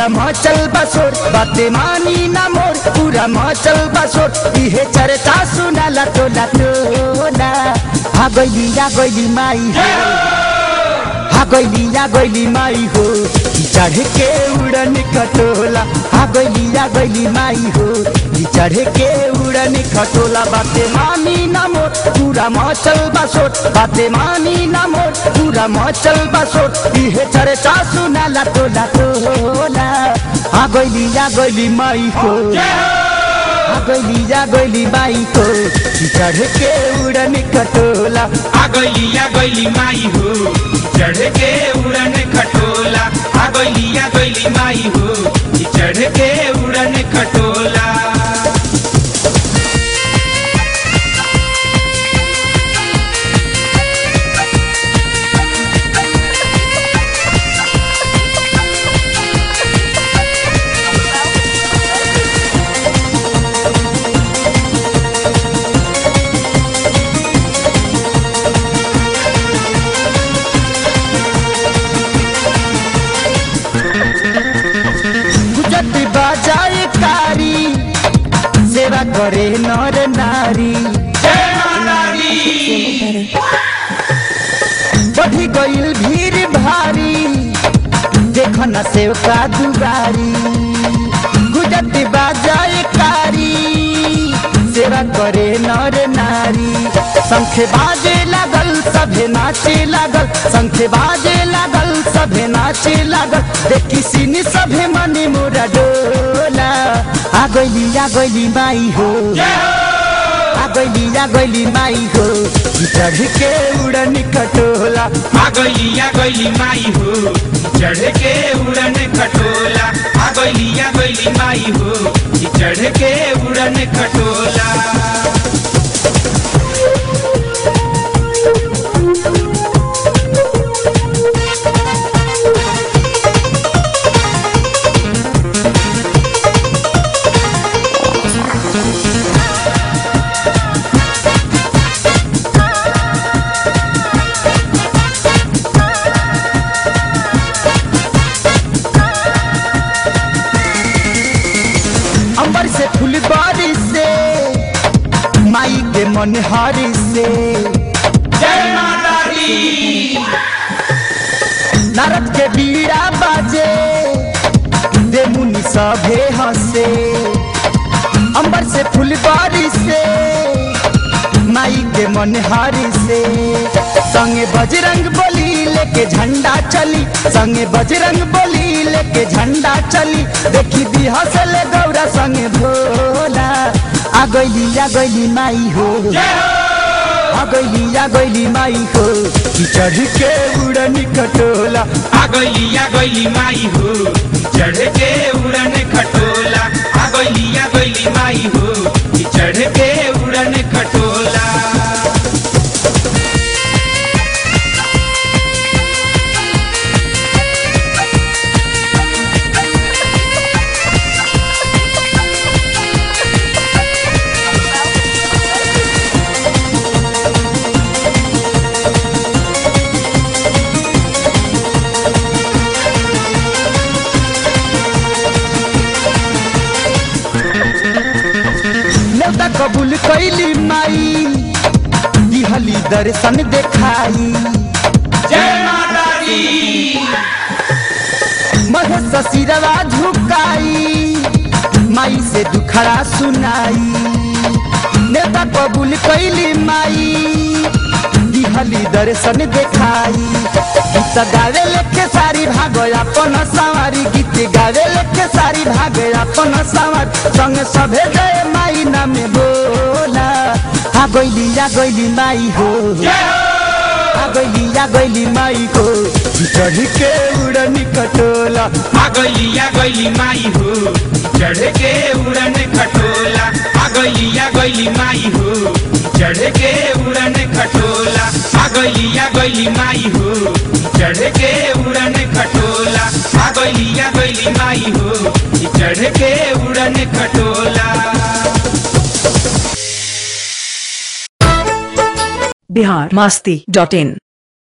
पूरा मचल बसोर बाते मानी ना मोर पूरा मचल बसोर इहे चर्चा सुनाला टोला टोला हा गइली या गइली माई हो हा गइली या गइली माई हो चढ़ के उड़न खटोला हा गइली या गइली माई हो चढ़ के उड़न खटोला बाते मानी ना मोर पूरा मचल बसोट बाते मानी ना मोर पूरा मचल बसोट इहे चर्चा सुनाला टोला टोला हा गइली या गइली माई हो हा गइली या गइली माई हो चढ़ के उड़न खटोला आ गइली आ गइली माई हो चढ़ के उड़न खटोला आ गइली आ गइली माई हो चढ़ के उड़न खटोला गुजत बाजाए कारी सेवा करे नर नारी जय माता दी बढ़ी गईल भीड़ भारी देख न सेवका दुबारी गुजत बाजाए कारी सेवा करे नर नारी शंख बाजे लागल सभे नाचे लागल शंख बाजे लागल सभे नाचे लागल देखी सिनी सभे मने मोरा डोला आ गइली आ गइली माई हो आ गइली आ गइली माई हो चढ़ के उड़न खटोला आ गइली आ गइली माई हो चढ़ के उड़न खटोला आ गइली आ गइली माई हो चढ़ के उड़न खटोला अंबर से फूल बारिश से माई के मन हारी से जय माता दी नरक के बीड़ा बाजे दे मुनि सभे हंसे अंबर से फूल बारिश से माई के मन हारी से संगे बजरंग बोली लेके झंडा चली संगे बजरंग बोली लेके झंडा चली देखी दी हंसले गौरा संगे भोला आ गइली आ गइली माई हो आ गइली आ गइली माई हो चढ़ के उड़नी कटोला आ गइली आ गइली माई हो चढ़ के उड़न खटोला आ गइली आ गइली माई हो चढ़ के उड़न खटोला नेवता कबूल कैली माई दिहली दर्शन देखाई जय माता दी महेश सिरवा झुकाई माई से दुखड़ा सुनाई नेता कबूल कैली माई दिहली दर्शन देखाई गीत गावे लेके सारी भागो अपन सवारी गीत गावे लेके सारी भागे अपन सवार संग सभे गए माई नामे बोला आ गइली आ गइली माई हो आ गइली आ गइली माई हो चढ़ के उड़नी कटोला आ गइली आ गइली माई हो चढ़ के उड़न खटोला आ गइली आ गइली माई हो चढ़ के उड़न खटोला आ गइली आ गइली माई हो चढ़ के उड़न खटोला आ गइली आ गइली माई हो चढ़ के उड़न खटोला बिहार मास्ती डॉट इन